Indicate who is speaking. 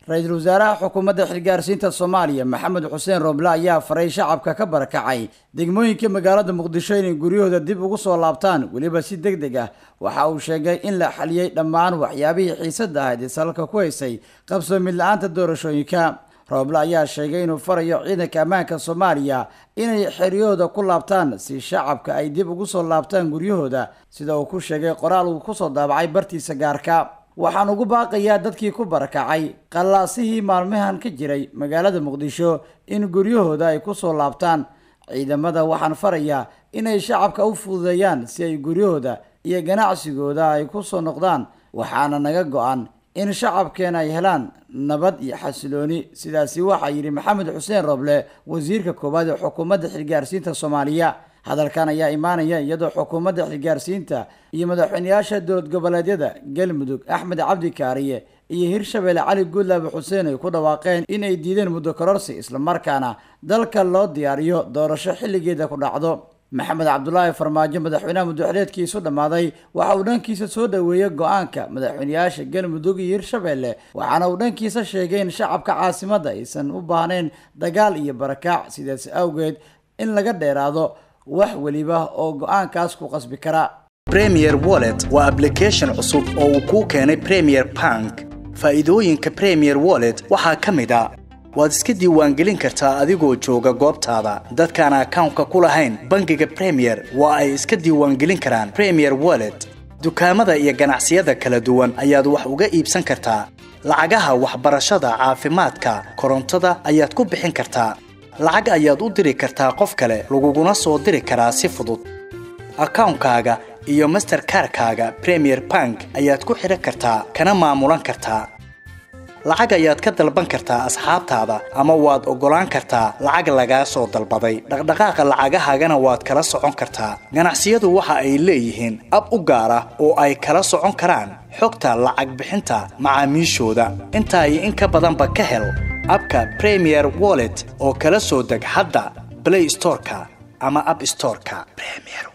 Speaker 1: ra-iisul wasaaraha xukuumadda xilgaarsiinta soomaaliya maxamed xuseen rooble ayaa faray shacabka ka barakacay degmooyinka magaalada muqdisho inay guryahooda dib ugu soo laabtaan weliba si deg deg ah waxa uu sheegay in la xaliyey dhammaan waxyaabihii xiisadda ahayd ee salka ku haysay qabsoomid la-aanta doorashooyinka rooble ayaa sheegay inuu farayo ciidanka ammaanka soomaaliya inay xeryahooda ku laabtaan si shacabka ay dib ugu soo laabtaan guryahooda sida uu ku sheegay qoraal uu kusoo daabacay bartiisa gaarka waxaan ugu baaqayaa dadkii ku barakacay qallaasihii maalmahan ka jiray magaalada muqdisho in guryahooda ay ku soo laabtaan ciidamada waxaan farayaa inay shacabka u fududeeyaan si ay guryahooda iyo ganacsigooda ay ku soo noqdaan waxaana naga go-an in shacabkeena ay helaan nabad iyo xasilooni sidaasi waxaa yidhi maxamed xuseen roble wasiirka koowaad ee xukuumadda xilgaarsiinta soomaaliya hadalkan ayaa imaanaya iyadoo xukuumadda xilgaarsiinta iyo madaxweyneyaasha dowlad goboleedyada galmudug axmed cabdi kaariye iyo hirshabelle cali guudlaabe xuseen ay ku dhawaaqeen in ay diideen muddo kororsi islamarkaana dalka loo diyaariyo doorasho xilligeeda ku dhacdo maxamed cabdulaahi farmaajo madaxweynaha muddoxuleedkiisu dhammaaday waxa uu dhankiisa soo dhoweeyey go-aanka madaxweyneyaasha galmudug iyo hirshabelle waxaana uu dhankiisa sheegay in shacabka caasimadda aysan u baahnayn dagaal iyo barakaac sidaas awgeed in laga dheeraado wax weliba oo go-aankaas ku qasbi kara
Speaker 2: premier wallet waa ablication cusub oo uu kuu keenay premier bank faa'iidooyinka premier wallet waxaa ka mid a waad iska diiwaangelin kartaa adigoo jooga goobtaada dadkaan akawnka ku lahayn bangiga premier waa ay iska diiwaangelin karaan premier wallet dukaamada iyo ganacsiyada kala duwan ayaad wax uga iibsan kartaa lacagaha waxbarashada caafimaadka korontada ayaad ku bixin kartaa lacag ayaad u diri kartaa qof kale laguguna soo diri karaa si fudud akawnkaaga iyo masterkarkaaga premier bank ayaad ku xidhan kartaa kana maamulan kartaa lacag ayaad ka dalban kartaa asxaabtaada ama waad oggolaan kartaa lacag lagaa soo dalbaday dhaqdhaqaaqa lacagahaagana waad kala socon kartaa ganacsiyadu waxa ay leeyihiin ab u gaar ah oo ay kala socon karaan xogta lacag bixinta macaamiishooda intaa iyo in ka badanba ka hel abka premier wallet oo kala soo deg hadda blay storeka ama ab storeka